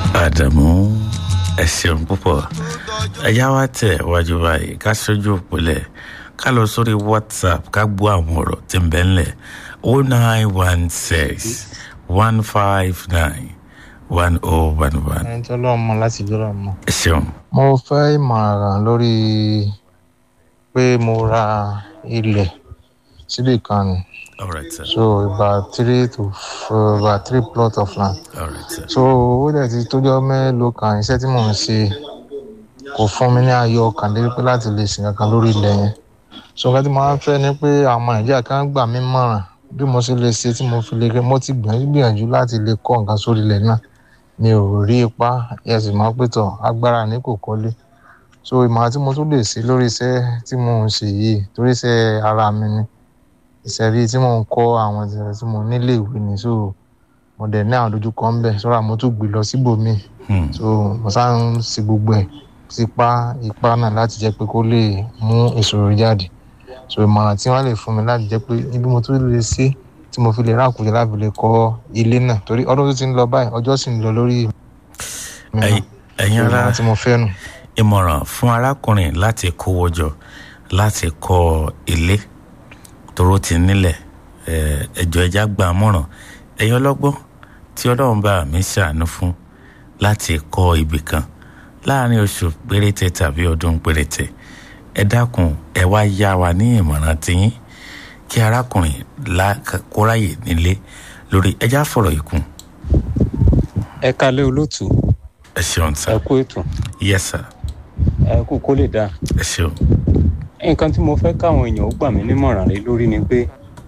àdàmú ẹ ṣeun púpọ̀ ẹ̀yà wa tẹ̀ wájú báyìí ká ṣojú òpìlẹ̀ ká lọ sórí whatsapp ká gbọ́ àwọn ọ̀rọ̀ tí ń bẹ ńlẹ̀ o nine one six one five nine one oh one one. ẹni tó lọ́ọ́ mọ láti lọ́ọ́ mọ. ẹ ṣeun. mo fẹ́ ìmọ̀ràn lórí pé mo ra ilẹ̀ síbì kan ni all right sir so about three to f- about three plot of land all right sir. so ó dẹ̀ ti tójọ́ mélòó kan iṣẹ́ tí mò ń ṣe kò fún mi ní ayọ̀ ọkàn lérí pé láti lè sìn kankan lórí ilẹ̀ yẹn so nǹkan tí mo máa ń fẹ́ ni pé àwọn nàìjíríà kan gbà mí mọ̀ràn bí mo ṣe lè ṣe tí mo fi lè rí mo ti gbìyànjú gbìyànjú láti lè kọ́ nǹkan sórí ilẹ̀ náà mi ò rí ipa ẹ̀sìn máa pé tọ̀ agbára ní kò kọ́lé so ìmọ̀ràn tí mo tún lè ṣe lórí iṣẹ́ tí mò ń ṣe yìí torí iṣẹ́ ara mi ni iṣẹ́ rí tí mò ń kọ́ àwọn ìṣẹ̀lẹ̀ tí mo nílé ìwé ni so mo dẹ̀ ní àwọn dojúkọ ń bẹ̀ sọ́ra mo tún gbé lọ síbòmíì Hmm. so mo sáà ń ṣe gbogbo ẹ̀ sípá ipá náà láti jẹ́ pé kó lè mú ìṣòro jáde so ìmọ̀ràn tí wọ́n lè fún mi láti jẹ́ pé ibi mo tún lè ṣe tí mo fi lè rákùnjẹ láti lè kọ́ ilé náà torí ọdún tó ti ń lọ báyìí ọjọ́ sì ń lọ lórí mi náà Ẹ̀yin- ẹ̀yin ará ìmọ̀ràn tí mo fẹ́ nù. ìmọ̀ràn fún arákùnrin láti kówó jọ láti kọ́ ilé toró ti nílẹ̀ ẹ̀, ẹjọ́ ẹja gba àmọ̀ràn ẹ̀yin ọlọ́gbọ́n tí ọlọ́run bá mi ṣàánú fún láti kọ́ ibì kan láàrin oṣù péréte tàbí ọdún péréte ẹ dákun ẹ wá yá wa ní ìmọ̀ràn tiyín kí arákùnrin la- kóráyè nílé lórí ẹja fọ̀rọ̀ ìkún ẹ kalẹ olóòtú ẹ ṣeun sá ẹ kú ètò yes sir ẹ kú kó lè dáa ẹ ṣeun nǹkan tí mo fẹ́ káwọn èèyàn ó gbà mí nímọ̀ràn rẹ lórí ni pé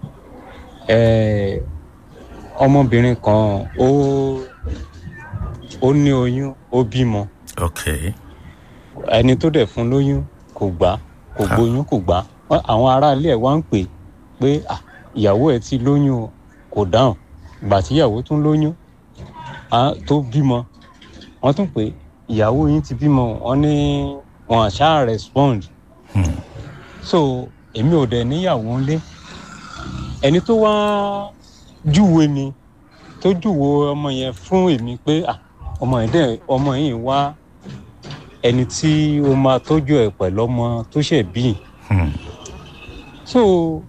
eh, ọmọbìnrin kan ó ó ní oyún ó bímọ ok ẹni tó dẹ̀ fún lóyún kò gbà kò Ah. gbóyún kò gbà Wọ́n- àwọn aráalé ẹ̀ wá ń pè pé "Ah, ìyàwó ẹ̀ ti lóyún o." kò dáhùn ìgbà tí ìyàwó tún lóyún ah, tó bímọ wọ́n tún pè ìyàwó yín ti bímọ wọ́n ní wọn àṣà respond Hmm. so èmi ò dẹ̀ níyàwó ńlé ẹni tó wá júwe mi tó júwe ọmọ yẹn fún èmi pé "Ah, ọmọ yẹn dẹ̀ ọmọ yìí wá ẹni tí ó máa tọ́jú ẹ̀ pẹ̀lú ọmọ tó ṣẹ̀ bí Hmm. so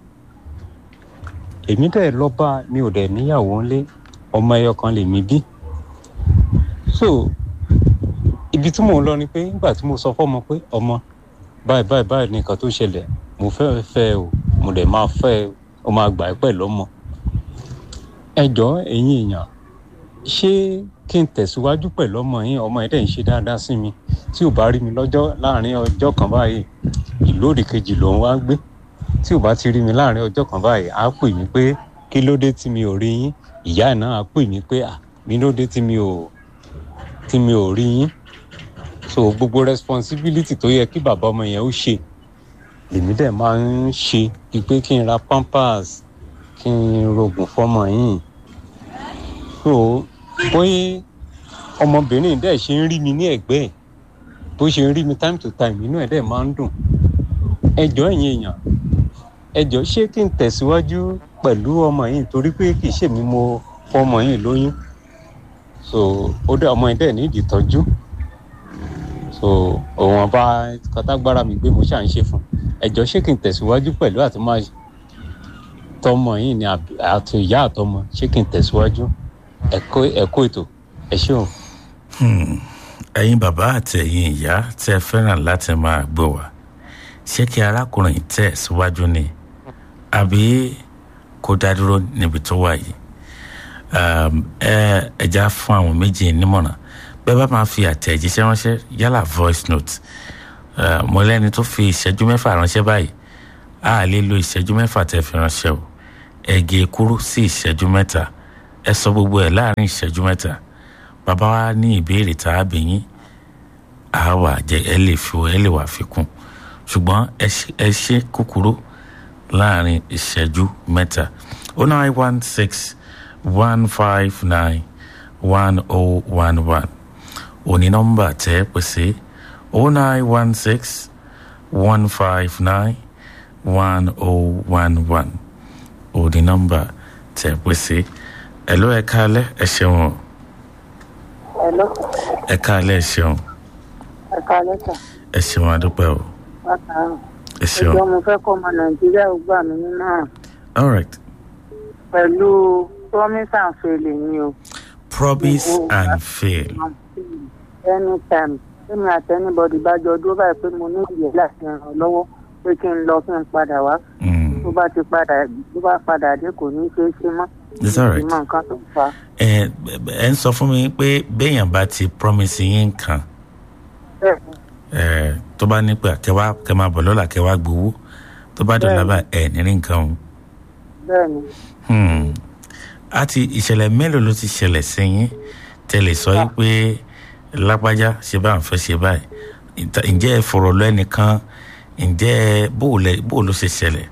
èmi dẹ̀ lọ bá mi ò dẹ̀ níyàwó ńlé ọmọ ẹyọ kan lèmi bí so ibi tí mò ń lọ ni pé nígbà tí mo sọ fọ́mọ pé ọmọ báyìí báyìí báyìí nìkan tó ṣẹlẹ̀ mo fẹ́ fẹ́ o mo dẹ̀ máa fẹ́ o ó máa gbà ẹ́ pẹ̀lú ọmọ ẹ jọ̀ọ́ ẹ̀yin èèyàn ṣé kí n tẹ̀síwájú pẹ̀lú ọmọ yín ọmọ yẹn dẹ̀ ń ṣe dáadáa sí mi tí ò bá rí mi lọ́jọ́ láàrin ọjọ́ kan báyìí ìlú òdì kejì lòun wá gbé tí ò bá ti rí mi láàrin ọjọ́ kan báyìí á pè mí pé kí ló dé tí mi ò rí yín ìyá ẹ̀ náà á pè mí pé à mi ló dé tí mi ò tí mi ò rí yín so gbogbo responsibility tó yẹ kí bàbá ọmọ yẹn ó ṣe lèmi dẹ̀ máa ń ṣe bíi pé kí n ra pampers kí n rògùn fọmọ yìí so bóyá ọmọbìnrin dẹ̀ ṣe ń rí mi ní ẹ̀gbẹ́ ẹ̀ bó ṣe ń rí mi time to time inú ẹ̀ dẹ̀ máa ń dùn ẹjọ́ ẹ̀yin èèyàn ẹjọ́ ṣé kí n tẹ̀síwájú pẹ̀lú ọmọ yìí torí pé kì í ṣèmi mo fọmọ yìí lóyún so ó dẹ̀ ọmọ yìí dẹ̀ ní ìdìtọ́jú so òun ọba kọtágbára mi gbé mo ṣà ń ṣe fún ẹjọ́ ṣé kí n tẹ̀síwájú pẹ̀lú àti máa tọmọ yìí ni àbí- àti ìyá àtọmọ ṣé kí n tẹ̀síwájú ẹ̀kọ́ ẹ̀kọ́ ètò ẹ ṣé o. Hmm. ẹ̀yin bàbá àti ẹ̀yin ìyá tẹ́ ẹ fẹ́ràn láti máa gbọ́ wá ṣé kí arákùnrin tẹ̀ síwájú ni àbí kó dá dúró níbi tó wà yìí Um, ẹ ẹja fún àwọn méjì nímọ̀ràn bẹ́ẹ̀ bá máa fi àtẹ̀jíṣẹ́ ránṣẹ́ yálà voice note uh, mo lẹ́ni tó fi ìṣẹ́jú mẹ́fà ránṣẹ́ báyìí a lè lo ìṣẹ́jú mẹ́fà tẹ́ fi ránṣẹ́ o ẹ gé e kúrú sí ìṣẹ́jú mẹ́ta ẹ sọ gbogbo ẹ̀ láàrin ìṣẹ́jú mẹ́ta bàbá wa ní ìbéèrè tá a bì yín a wà jẹ ẹ lè fi ẹ lè wà fi kún ṣùgbọ́n ẹ ṣe- ẹ ṣe kúkúrú láàrin ìṣẹ́jú mẹ́ta o nine one six one five nine one oh one one òní nọ́mbà tẹ́ ẹ pèsè o nine one six one five nine one oh one one òní nọ́mbà tẹ́ ẹ pèsè ẹ ló ẹ kálẹ̀ ẹ ṣeun o. ẹ Hello, ẹ káalẹ́ ẹ ṣeun ẹ káalẹ́ sà. ẹ ṣeun adúpẹ́ o Bákan ẹ ṣeun ẹjọ́ mo fẹ́ kọ́ ọmọ Nàìjíríà ó gbà mí nímọ̀ràn all right pẹ̀lú promise and fail ni o. promise and fail anytime tẹ́mi àti anybody bá jọ dúró báyìí pé mo ní ìyẹ́ láti ràn ọ́ lọ́wọ́ pé kí n lọ kí n padà wá. Mm, tó bá ti padà tó bá padà dé kò ní ṣeé ṣe mọ́. it's all right ìmọ̀ nǹkan tó fà á. ẹ ẹ ń sọ fún mi pé béèyàn bá ti promise yín nǹkan bẹ́ẹ̀ ni ẹ tó bá ní pé kẹwàá kẹ máa bọ̀ lọ́la kẹwàá gbowó tó bá dọ̀la bá ẹ nírí nǹkan o bẹ́ẹ̀ ni Hmm. àti ìṣẹ̀lẹ̀ mélòó ló ti ṣẹlẹ̀ sí yín tẹ́lẹ̀ sọ yìí pé lápájá ṣe bá ń fẹ́ ṣe báyìí Ìta- ǹjẹ́ ẹ fọ̀rọ̀ lọ ẹnìkan ǹjẹ́ ẹ bó o lẹ- bó o ló ṣe ṣẹlẹ̀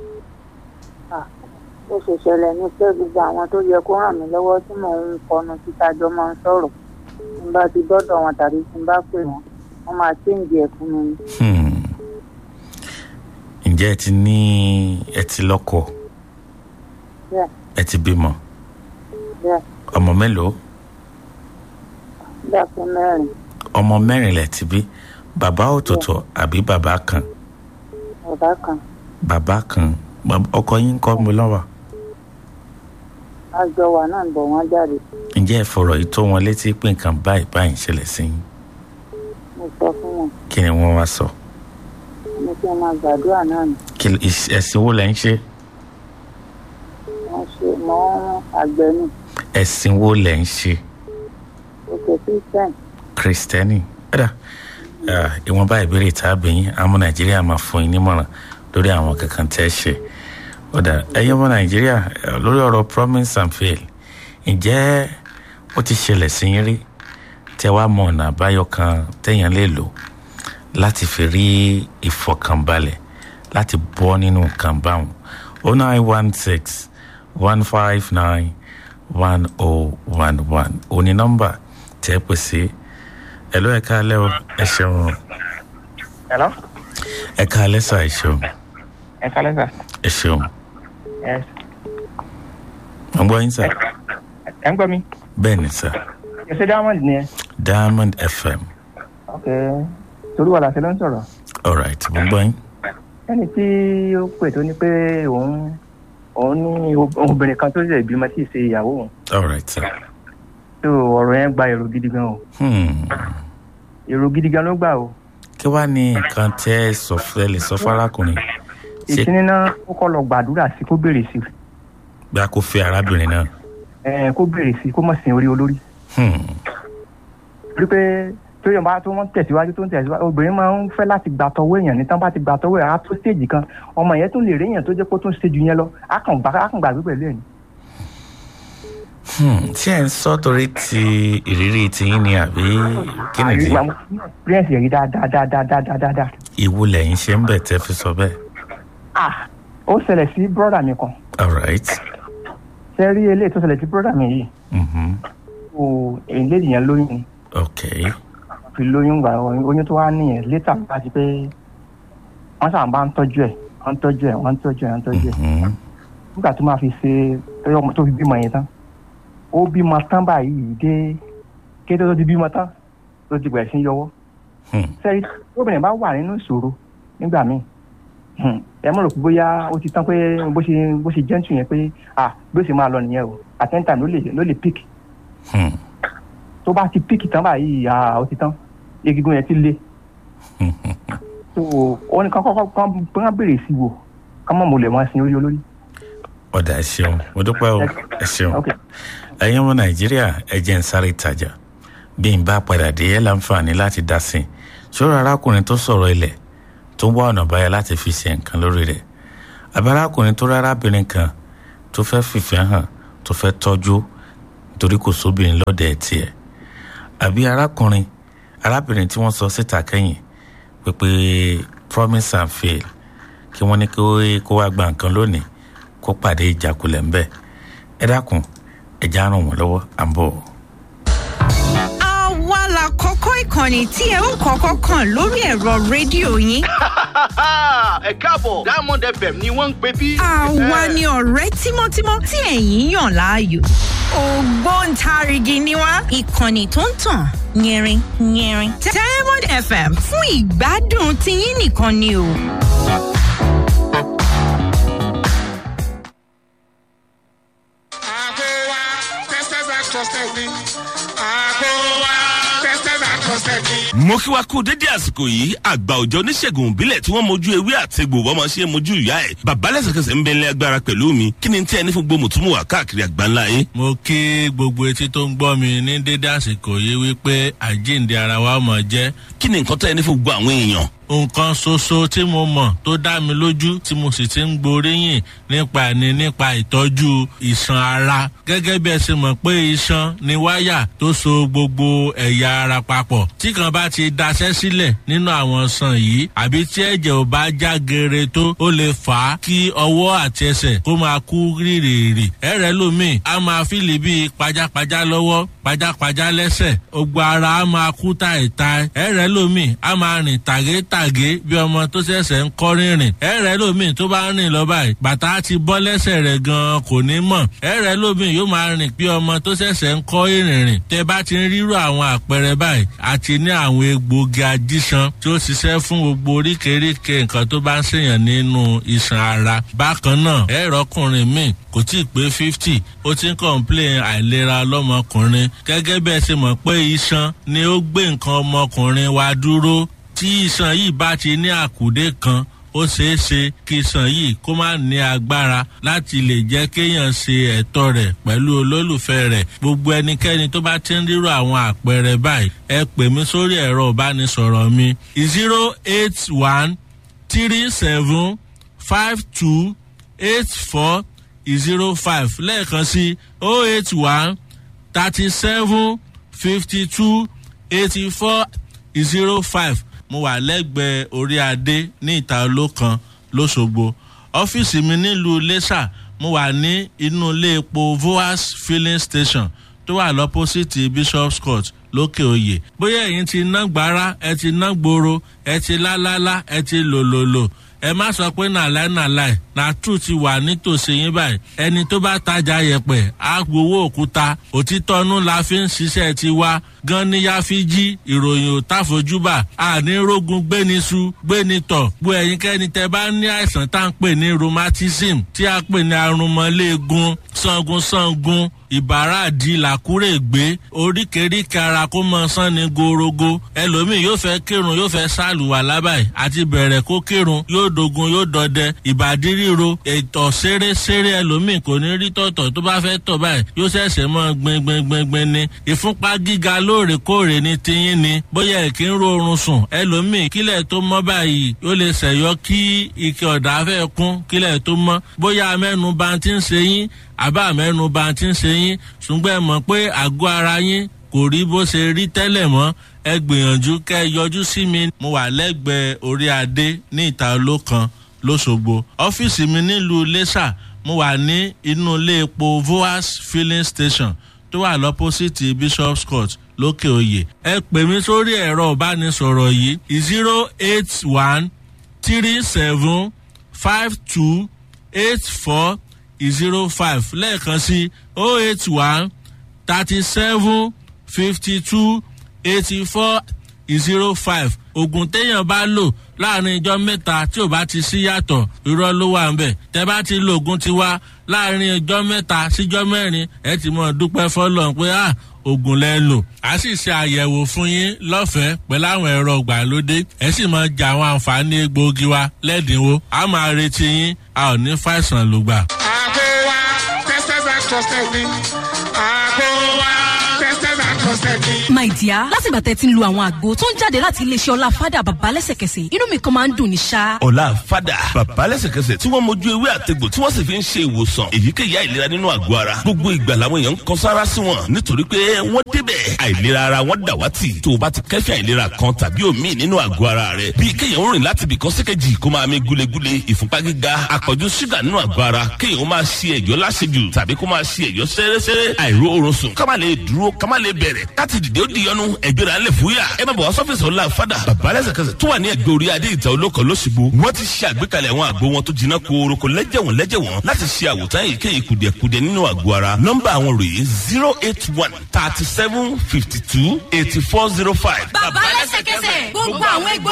ó ṣe ṣẹlẹ̀ ní pé gbogbo àwọn tó yẹ kó ràn mí lọ́wọ́ tí mò ń kọnu títa jọ máa ń sọ̀rọ̀ tí n bá ti dọ́dọ̀ wọn tàbí tí n bá pè wọ́n wọ́n máa ṣéǹjì ẹ̀ fún mi ni. Hmm. ǹjẹ́ ẹ ti ní ẹ ti lọ́kọ bẹ́ẹ̀ ẹ ti bímọ bẹ́ẹ̀ ọmọ mélòó nígbà pé mẹ́rin ọmọ mẹ́rin lẹ ti bí bàbá ọ̀tọ̀ọ̀tọ̀ àbí bàbá kan ọ̀dà kan bàbá kan Bàb- ọkọ yín kọ́ mi lọ́wọ́ àjọ wà náà ń bọ̀ wọ́n jáde ǹjẹ́ ẹ fọ̀rọ̀ yìí tó wọn létí pé nǹkan báyìí báyìí ń ṣẹlẹ̀ sí yín mo sọ fún wọn kí ni wọ́n wá sọ mo kí n máa gbàdúrà náà ni kí ìs- ẹ̀sìn wo lẹ́ ń ṣe wọ́n ṣe mọ́ àgbẹ̀ ni ẹ̀sìn wo lẹ́ ń ṣe òkè christian kristẹni ẹ̀dá ìwọ̀nba ìbéèrè tá a bẹ̀ yín àwọn ọmọ nàìjíríà máa fún yín nímọ̀ràn lórí àwọn kankan tẹ́ ẹ ṣe ọ̀dà ẹ̀yin ọmọ nàìjíríà eh, lórí ọ̀rọ̀ promise and fail ǹjẹ́ ó ti ṣẹlẹ̀ sí yín rí tẹ́ wàá mọ ọ̀nà àbáyọ kan tẹ́yàn lè lò láti fi rí ìfọkànbalẹ̀ láti bọ́ nínú nǹkan báwọn o nine one six one five nine one oh one one òní nọ́mbà tẹ́ ẹ pè sí ẹ ló ẹ káalẹ́ o ẹ ṣeun Hello? ẹ káalẹ́ sà ẹ ṣeun Ẹ kálẹ́ sà. ẹ ṣeun Yes. mo gbọ́ yín sà Ẹ ń gbọ́ mi? bẹ́ẹ̀ ni sà Ṣé ṣé Diamond ni ẹ? diamond fm Ok. Torí wà láti ló ń sọ̀rọ̀. alright mo gbọ́ yín Ẹni tí ó pè tó ní pé òun òun ní obìnrin kan tó ṣe ìbímọ tí ì ṣe ìyàwó òun. alright sà Tó ọ̀rọ̀ yẹn gba èrò gidi gan o. hmm. Èrò gidi gan ló gbà o. kí wàá ní nǹkan tẹ́ ẹ sọ fẹ́ lè sọ fárákùnrin ṣé Ìkíní náà ó kọ́ lọ gbàdúrà sí kó béèrè sí. bí a kò fẹ́ arábìnrin náà Ẹ kó béèrè sí kó mọ̀ sí orí olórí. hmm. Rí pé tó yọ̀ bá tó wọ́n tẹ̀síwájú tó ń tẹ̀síwájú obìnrin máa ń fẹ́ láti gbà tọwọ́ èèyàn ní tán bá ti gbà tọwọ́ ẹ̀ á tó stéèjì kan ọmọ yẹn tún lè rí èèyàn tó jẹ́ kó tún ṣe jù yẹn lọ á kàn gbà á kàn gbàgbé pẹ̀lú ẹ̀ ni. Hmm. tí ẹ ń sọ torí ti ìrírí tiyín ni àbí kí nìdí àyè àwọn experience yẹn rí dáadáa dáadáa dáadáa dáadáa. ìwo lẹ́yìn ṣe ń bẹ̀ tẹ́ fi sọ bẹ́ẹ̀ ah ó ṣẹlẹ̀ sí brọ́dà mi kan alright ṣe rí eléyìí tó ṣẹlẹ̀ sí brọ́dà mi yìí mm-hmm. o èyí lédi yẹn lóyún ni okay fi lóyún gbà oyún tó wá nìyẹn létà bá ti pé wọ́n sábà bá ń tọ́jú ẹ̀ wọ́n ń tọ́jú ẹ̀ wọ́n ń tọ́jú ẹ̀ wọ́n ń tọ́jú ẹ̀ mm-hmm. nígbà tó máa fi ṣe tọ́jú ọmọ tó fi bímọ yẹn tán ó bímọ tán báyìí dé kété tó ti bímọ tán tó ti bẹ̀rẹ̀ sí í yọwọ́ Hmm. sẹ́yìn obìnrin bá wà nínú ìṣòro nígbà míì hmm, ẹ mọ̀ rò pé bóyá ó ti tán pé bó ṣe bó ṣe jẹ́ǹtù yẹn pé ah bí ó ṣe máa lọ nìyẹn o àtẹ́ńtà ló lè ló lè pick Hmm. tó bá ti pick tán báyìí ah ó ti tán egungun yẹn ti le so ó ní kán kọ́kọ́ kán kán béèrè sí wò kán mọ̀ mo lè máa sin orí olórí. ọ̀dà ẹ ṣeun mo dúpẹ́ o ẹ ṣeun ok ẹ̀yin ọmọ nàìjíríà ẹ jẹ́ ń sáré ìtajà bí n bá padà dé ẹ láǹfààní láti dá sí i ṣòro arákùnrin tó sọ̀rọ̀ ilẹ̀ tó wá ọ̀nà báyà láti fi ṣe nǹkan lórí rẹ̀ àbí arákùnrin tó rárábìnrin kan tó fẹ́ fìfẹ́ hàn tó fẹ́ tọ́jú torí kò sóbìnrin lọ́dẹ̀ tiẹ̀ àbí arákùnrin arábìnrin tí wọ́n sọ síta kẹ́yìn pépé promise and fail kí wọ́n ní kí ó- kó wá gba nǹkan lónìí kó pàdé ìjákulẹ̀ ńbẹ̀ ẹ dákun ẹ já ràn wọ́n lọ́wọ́ à ń bọ̀. àwa la kọ́kọ́ ìkànnì tí ẹ ó kọ́kọ́ kàn lórí ẹ̀rọ rédíò yín. ẹ káàbọ̀ diamond fm ni wọ́n ń pè bí. àwa ni ọ̀rẹ́ tímọ́tímọ́ tí ẹ̀yin yàn láàyò. ògbóǹtarìgì ni wá ìkànnì tó ń tàn yẹrin yẹrin diamond fm fún ìgbádùn tiyín nìkan ni o. Àgọ́wá testers and trusted me. Àgọ́wá testers and trusted me. mo kí wa kú dédé àsìkò yìí àgbà òjò oníṣègùn òbílẹ̀ tí wọ́n mojú ewé àtẹ̀gbò bọ́mọ ṣe mojú ìyá ẹ̀ bàbá lẹ́sẹ̀kẹsẹ̀ ń bẹ̀lẹ̀ agbára pẹ̀lú mi kí ni tí ẹni fún gbogbo mùtúmù wà káàkiri àgbáńlá yín. mo kí gbogbo etí tó ń gbọ́ mi ní dédé àsìkò yìí wípé àjíǹde ara wa mọ̀ jẹ́ kí ni nǹkan tó ẹni fún gbogbo àwọn èèyàn. nǹkan ṣoṣo tí mo mọ̀ tó dá mi lójú tí mo sì ti ń gboríyìn nípa ni nípa ìtọ́jú ìṣàn ara gẹ́gẹ́ bí ẹ ṣe mọ̀ pé iṣan ni wáyà tó so gbogbo ẹ̀yà ara papọ̀ tí kan bá ti daṣẹ́ sílẹ̀ nínú àwọn ṣàn yìí àbí tí ẹ̀jẹ̀ ò bá já gere tó ó lè fà á kí ọwọ́ àti ẹsẹ̀ kó máa kú rírìrì ẹ̀rẹ̀ lómi a máa fìlì bíi pajápajá lọ́wọ́ pajápajá lẹ́sẹ̀ gbogbo ara a máa kú táìtáì ẹ̀rẹ̀ lómi a máa rìn tàgétàgé bí ọmọ tó ṣẹ̀ṣẹ̀ ń kọ́ rìnrìn ẹ̀rẹ̀ lómi tó bá rìn lọ báyìí bàtà ti bọ́ lẹ́sẹ̀ rẹ̀ gan-an kò ní mọ̀ ẹ̀rẹ̀ lómi yóò máa rìn bí ọmọ tó ṣẹ̀ṣẹ̀ ń kọ́ ìrìnrìn tẹ bá ti ń rírò àwọn àpẹẹrẹ báyìí àti ní àwọn egbòogi ajíṣan tí ó ṣiṣẹ́ fún gbogbo oríkèéríkèé nǹkan tó bá ń ṣèyàn nínú iṣan ara bákan náà ẹ̀rọ ọkùnrin míì kò tí ì pé fifty ó ti ń kọ̀ǹplẹ̀n àìlera lọ́mọkùnrin gẹ́gẹ́ bẹ́ẹ̀ ṣe mọ̀ pé iṣan ni ó gbé nǹkan ọmọkùnrin wa dúró tí iṣan yìí bá ti ní àkùdé kan ó ṣeé ṣe kí iṣan yìí kó má ní agbára láti lè jẹ́ kéèyàn ṣe ẹ̀tọ́ rẹ̀ pẹ̀lú olólùfẹ́ rẹ̀ gbogbo ẹnikẹ́ni tó bá ti ń rírò àwọn àpẹẹrẹ báyìí ẹ pè mí sórí ẹ̀rọ ìbánisọ̀rọ̀ mi zero eight one three seven five two eight four zero five lẹ́ẹ̀kan sí oh eight one thirty seven fifty two eighty four zero five mo wà lẹ́gbẹ̀ẹ́ orí adé ní ìta olókan lọ́sọ̀gbọ̀ ọ́fíìsì mi nílùú iléṣà mo wà ní inú ilé epo voas filling station tó wà lọ́pọ́sìtì bishop's court lókè oyè bóyá ẹ̀yin ti ná gbára ẹ ti ná gbòòrò ẹ ti lálálá ẹ ti lòlòlò ẹ má sọ pé nàláì nàláì nàtú ti wà nítòsí yín báyìí ẹni tó bá tajà yẹpẹ á gbowó òkúta òtítọ́nú la fi ń ṣiṣẹ́ tiwa gan níyà fi jí ìròyìn ò táfojúbà àní rógun gbéniṣu gbénitọ̀ gbó ẹ̀yìnkẹ́ni tẹ bá ní àìsàn tá à ń pè ní rheumatism tí a pè ní arúmọléegun sangun sangun ìbáradì làkúrègbé oríkèéríkèé ara kó mọ sán ní gorogo ẹlòmíì yóò fẹ́ kírun yóò fẹ́ sálùwà lábàáyé àti bẹ̀rẹ̀ kó kírun yóò dogun yóò dọdẹ ìbàdí ríro ètò ṣeré-ṣeré ẹlòmíì kò ní rí tọ̀tọ̀ tó bá fẹ́ tọ̀ báyìí yóò ṣẹ̀ṣẹ̀ mọ́ gbẹngbẹngbẹngbẹn ni ìfúnpá gíga lóòrèkóòrè ni tiyín ni bóyá èkì ń rọrùn sùn ẹlòmíì kílẹ̀ tó mọ́ báyìí yóò lè ṣẹ̀yọ́ kí ike ọ̀dà fẹ́ kún kílẹ̀ tó mọ́ bóyá mẹ́nu bá ti ń ṣe yín àbá mẹ́nu bá ti ń ṣe yín ṣùgbọ́n ẹ mọ̀ pé àgọ́ ara yín kò rí bó ṣe rí tẹ́lẹ̀ mọ́ ẹ gbìyànjú kẹ́ ẹ yọjú sí mi mo wà lẹ́gbẹ̀ẹ́ orí adé ní ìta olókan lọ́sọ̀gbọ̀ ọ́fíìsì mi nílùú iléṣà mo wà ní inú ilé epo voas filling station tó wà lọ́pọ́sìtì bishop's court lókè oyè ẹ pè mí sórí ẹ̀rọ ìbánisọ̀rọ̀ yìí zero eight one three seven five two eight four zero five lẹ́ẹ̀kan sí oh eight one thirty seven fifty two eighty four zero five oògùn téèyàn bá lò láàrin ijọ́ mẹ́ta tí ò bá ti sí yàtọ̀ irọ́ ló wà ń bẹ̀ tẹ́ bá ti lo oògùn tiwa láàrin ijọ́ mẹ́ta síjọ́ mẹ́rin ẹ ti mọ̀ dúpẹ́ fọlọ́n pé à oògùn lẹ lò a sì ṣe àyẹ̀wò fún yín lọ́fẹ̀ẹ́ pẹ̀lú àwọn ẹ̀rọ ìgbàlódé ẹ sì máa jẹ àwọn àǹfààní egbòogi wa lẹ́dínwó a máa retí yín a ò ní fàìsàn lùgbà. Àgọ́wá testers and trusted me. Àgọ́wá testers and trusted me. my dear látìgbà tẹ́ ti ń lo àwọn àgbo tó ń jáde láti iléeṣẹ́ ọlá fada bàbá lẹ́sẹ̀kẹsẹ̀ inú mi kan máa ń dùn ní ṣá. ọ̀la fada bàbá lẹ́sẹ̀kẹsẹ̀ tí wọ́n mojú ewé àtegbò tí wọ́n sì fi ń ṣe ìwòsàn èyíkéyìí àìlera nínú àgọ́ ara gbogbo ìgbà làwọn èèyàn ń kan sára sí wọn nítorí pé wọ́n débẹ̀ àìlera ara wọn dàwátì tó o bá ti kẹ́fẹ́ àìlera kan tàbí òmíì nínú àgọ́ ara rẹ bíi kéèyàn rìn láti ibì kan síkejì kó máa mi gúlegúle ìfúnpá gíga àpọ̀jù ṣúgà nínú àgọ́ ara kéèyàn máa ṣe ẹ̀yọ́ láṣejù tàbí kó máa ṣe ẹ̀yọ́ sẹ́rẹ́sẹ́rẹ́ àìró oorun sùn ká má lè dúró ká má lè bẹ̀rẹ̀ bẹ̀rẹ̀ káti dìde ó di yọnu ẹgbẹ́ra ńlẹ̀ fúyà ẹ má bọ̀ wá sọ́fíìsì ọ̀la fada bàbá lẹ́sẹ̀kẹsẹ̀ tó wà ní ẹgbẹ́ orí adé ìta olóko lọ́sibó wọ́n ti ṣe àgbékalẹ̀ àwọn àgbo wọn tó jiná kooroko lẹ́jẹ̀wọ̀n lẹ́jẹ̀wọ̀n láti ṣe àwòtán èyíkéyìí kùdìẹ̀kudiẹ nínú àgọ́ ara nọ́mbà àwọn rèé zero eight one thirty seven fifty two eighty four zero five. bàbá lẹ́sẹ̀kẹsẹ̀